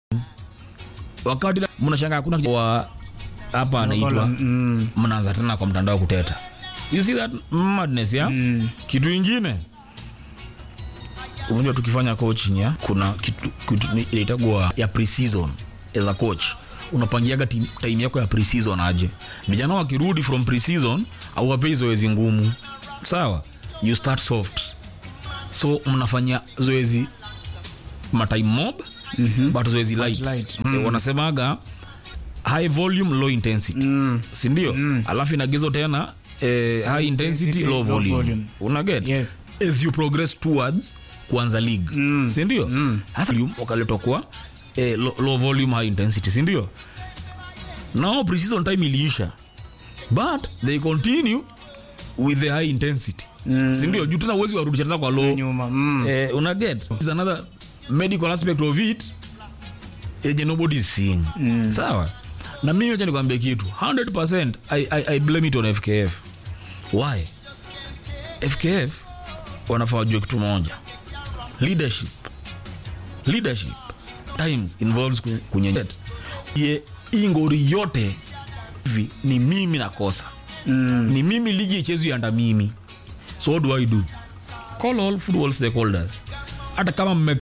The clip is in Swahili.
wakati mnashanga hakuna wa hapa anaitwa Mm. mnaanza tena kwa mtandao kuteta you see that madness ya Mm. kitu ingine unajua tukifanya coaching ya kuna kitu, kitu ni- inaitagwa ya pre-season as a coach unapangiaga tim- time yako ya pre-season aje vijana wakirudi from pre-season au wapei zoezi ngumu sawa you start soft so mnafanya zoezi matime mob mm-hmm. but zoezi light, light. Eh, wanasemaga high volume low intensity mm. sindio mm. alafu inagizo tena eh, high intensity, intensity, low low volume, volume. unaget Yes. as you progress towards kuanza league mm. sindio mm. hasa volume wakaletwa kwa eh, low, low volume high intensity sindio now precision time iliisha but they continue with the high intensity mm. sindio juu tena uwezi warudisha tena kwa low Nyuma. Mm. eh, una get is another medical aspect of it yenye nobody is seeing mm. sawa na mimi acha nikwambie kitu 100% I, I, I blame it on fkf why fkf wanafaa wajue kitu moja leadership leadership times involves ku- kunyenyet ye hii ngori yote hivi ni mimi nakosa mm. ni mimi ligi ichezwi anda mimi so what do i do call all football stakeholders hata kama mme